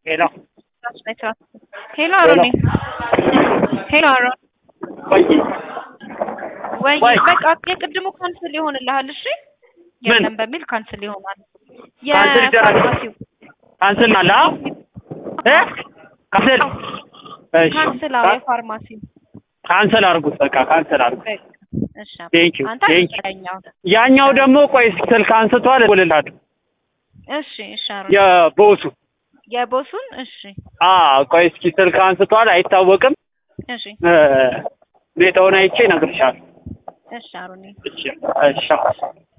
ሄሎ ሄሎ አሮኒ ሄሎ አሮን ቆይ ወይ ወይ። በቃ የቅድሙ ካንስል ይሆንልሃል። እሺ ምን? የለም በሚል ካንስል ይሆናል። ካንስል ይደረግ። የፋርማሲው ካንስል አለ አ? እ ካንስል እሺ ካንስል አዎ፣ የፋርማሲው ካንስል አድርጉት። በቃ ካንስል አድርጉት። በቃ እሺ ቴንክ ዩ አንተ ቴንክ ዩ ያኛው ያኛው ደግሞ ቆይ ስልክ አንስቷል እደውልልሃለሁ። እሺ እሺ አሮን የቦሱ የቦሱን እሺ አ ቆይ እስኪ ስልክ አንስቷል አይታወቅም። እሺ እ ሁኔታውን አይቼ እነግርሻለሁ። እሺ አሮኒ እሺ እሺ